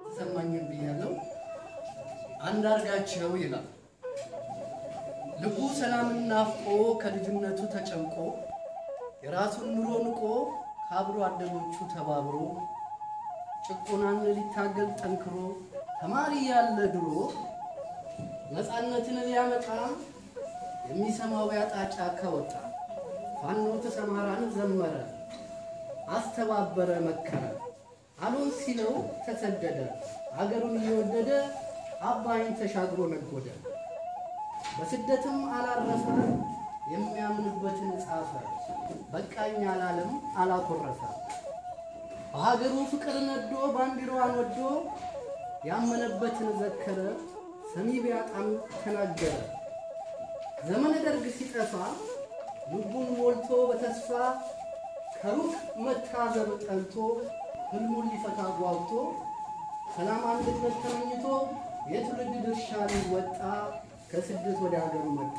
ተሰማኝም ብያለሁ። አንዳርጋቸው ይላል ልቡ ሰላምን ናፍቆ ከልጅነቱ ተጨንቆ የራሱን ኑሮ ንቆ ከአብሮ አደጎቹ ተባብሮ ጭቆናን ሊታገል ጠንክሮ ተማሪ ያለ ድሮ ነፃነትን ሊያመጣ የሚሰማው ያጣ ጫካ ወጣ። ፋኖ ተሰማራን ዘመረ አስተባበረ መከረ አሎን ሲለው ተሰደደ አገሩን እየወደደ አባይን ተሻግሮ ነጎደ። በስደትም አላረፈ የሚያምንበትን ጻፈ በቃኝ አላለም አላኮረፈ። በሀገሩ ፍቅር ነዶ ባንዲራዋን ወዶ ያመነበትን ዘከረ ሰሚ ቢያጣም ተናገረ። ዘመነ ደርግ ሲጠፋ ልቡን ሞልቶ በተስፋ ከሩቅ መታዘብ ጠልቶ ህልሙን ሊፈታ ጓጉቶ ሰላም አንድነት ተመኝቶ የትውልድ ድርሻ ሊወጣ ከስደት ወደ ሀገሩ መጣ።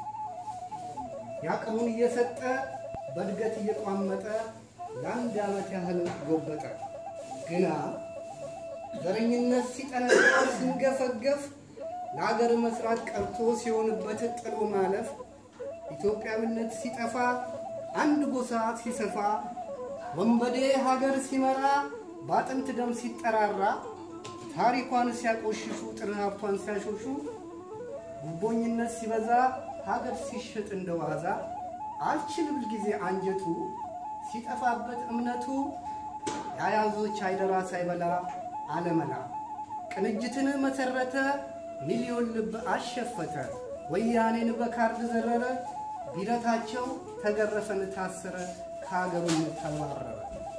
ያቅሙን እየሰጠ በእድገት እየቋመጠ ለአንድ ዓመት ያህል ጎበጠ። ግና ዘረኝነት ሲጠነክር ሲንገፈገፍ ለሀገር መስራት ቀርቶ ሲሆንበት ጥሎ ማለፍ ኢትዮጵያዊነት ሲጠፋ አንድ ጎሳ ሲሰፋ ወንበዴ ሀገር ሲመራ በአጥንት ደም ሲጠራራ ታሪኳን ሲያቆሽሹ ጥር ሀብቷን ሲያሾሹ ጉቦኝነት ሲበዛ ሀገር ሲሸጥ እንደ ዋዛ አልችል ብል ጊዜ አንጀቱ ሲጠፋበት እምነቱ የአያዞች አይደራ ሳይበላ አለመላ ቅንጅትን መሰረተ ሚሊዮን ልብ አሸፈተ ወያኔን በካርድ ዘረረ ቢረታቸው ተገረፈን ታሰረ ከሀገሩን ተባረረ።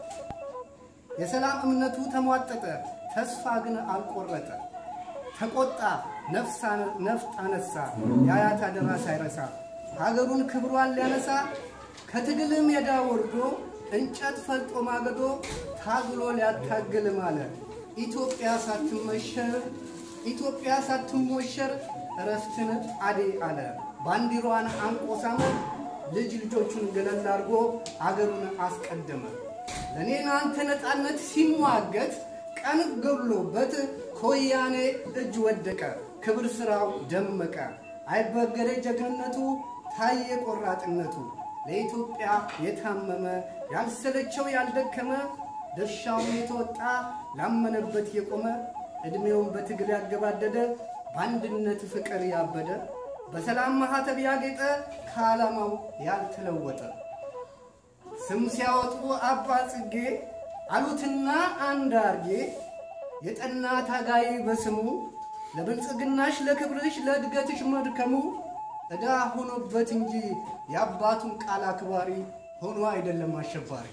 የሰላም እምነቱ ተሟጠጠ ተስፋ ግን አልቆረጠ ተቆጣ ነፍጥ አነሳ የአያት አደራ ሳይረሳ ሀገሩን ክብሯን ሊያነሳ ከትግል ሜዳ ወርዶ እንጨት ፈልጦ ማገዶ ታግሎ ሊያታግል ማለ ኢትዮጵያ ሳትመሸር ኢትዮጵያ ሳትሞሸር እረፍትን አዴ አለ ባንዲሯን አንቆሳመ ልጅ ልጆቹን ገለል አድርጎ አገሩን አስቀደመ። ለእኔ ናንተ ነፃነት ሲሟገት ቀን ገሎበት ከወያኔ እጅ ወደቀ። ክብር ስራው ደመቀ። አይበገሬ ጀግንነቱ ታየ ቆራጥነቱ። ለኢትዮጵያ የታመመ ያልሰለቸው ያልደከመ ድርሻውን የተወጣ ላመነበት የቆመ ዕድሜውን በትግል ያገባደደ በአንድነት ፍቅር ያበደ በሰላም ማህተብ ያጌጠ ከዓላማው ያልተለወጠ ስም ሲያወጡ አባ ጽጌ አሉትና አንዳርጌ የጠና ታጋይ በስሙ ለብልጽግናሽ ለክብርሽ ለእድገትሽ መድከሙ ዕዳ ሆኖበት እንጂ የአባቱን ቃል አክባሪ ሆኖ አይደለም አሸባሪ።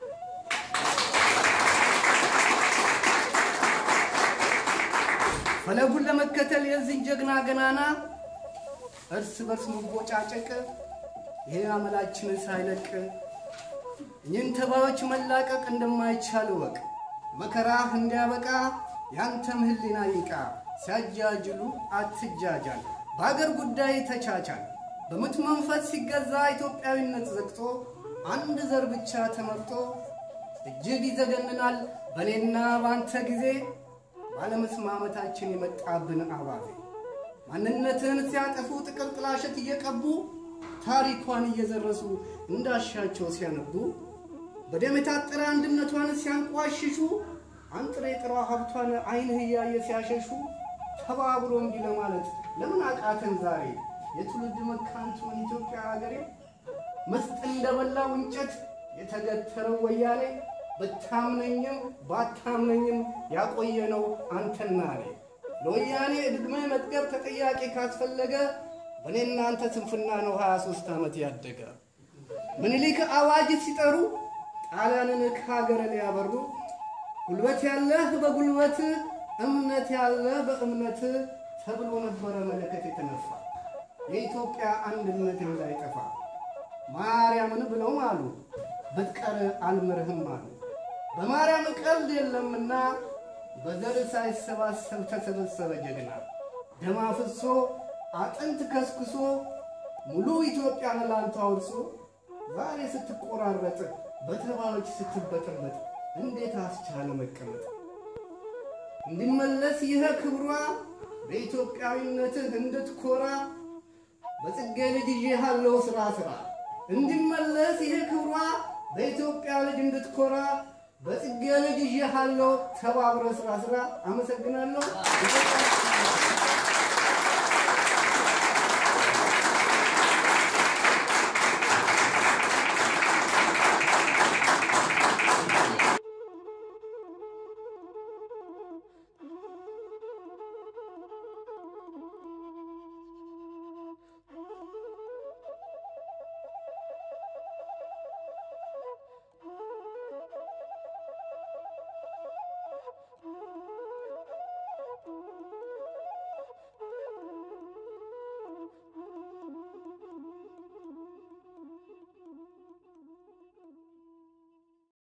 ፈለጉን ለመከተል የዚህን ጀግና ገናና እርስ በርስ መቦጫጨቅ ይሄ አመላችን ሳይለቅ እኝን ተባዮች መላቀቅ እንደማይቻል ወቅ መከራህ እንዲያበቃ ያንተም ህሊና ይቃ ሲያጃጅሉ አትጃጃል በአገር ጉዳይ ተቻቻል በምት መንፈስ ሲገዛ ኢትዮጵያዊነት ዘግቶ አንድ ዘር ብቻ ተመርጦ እጅግ ይዘገንናል በእኔና በአንተ ጊዜ ባለመስማመታችን የመጣብን አባዜ ማንነትን ሲያጠፉ ጥቅል ጥላሸት እየቀቡ ታሪኳን እየዘረሱ እንዳሻቸው ሲያነቡ በደም የታጠረ አንድነቷን ሲያንቋሽሹ አንጥሬ ጥሯ ሀብቷን አይንህ እያየ ሲያሸሹ ተባብሮ እንዲህ ለማለት ለምን አቃተን ዛሬ የትውልድ መካንቱን ኢትዮጵያ ሀገሬ መስጥ እንደበላው እንጨት የተገተረው ወያኔ ብታምነኝም ባታምነኝም ያቆየነው አንተና እኔ ለወያኔ ዕድሜ መጥገብ ተጠያቂ ካስፈለገ በእኔ እናንተ ስንፍና ነው 23 ዓመት ያደገ። ምኒልክ አዋጅ ሲጠሩ ጣሊያንን ከሀገር ሊያበሩ ጉልበት ያለህ በጉልበት እምነት ያለህ በእምነት ተብሎ ነበረ መለከት የተነፋ የኢትዮጵያ አንድነት እንዳይጠፋ ማርያምን ብለው አሉ ብትቀር አልምርህም አሉ። በማርያም ቀልድ የለምና በዘር ሳይሰባሰብ ተሰበሰበ ጀግና ደም አፍሶ አጥንት ከስክሶ ሙሉ ኢትዮጵያን ላንተ አውርሶ ዛሬ ስትቆራረጥ በተባዮች ስትበጠበጥ እንዴት አስቻለ መቀመጥ? እንዲመለስ ይህ ክብሯ በኢትዮጵያዊነትህ እንድትኮራ በጽጌ ልጅ ይዤሃለሁ ስራ ስራ እንዲመለስ ይህ ክብሯ በኢትዮጵያ ልጅ እንድትኮራ በጽጌ ልጅ ይዤሃለሁ ተባብረ ስራ ስራ። አመሰግናለሁ።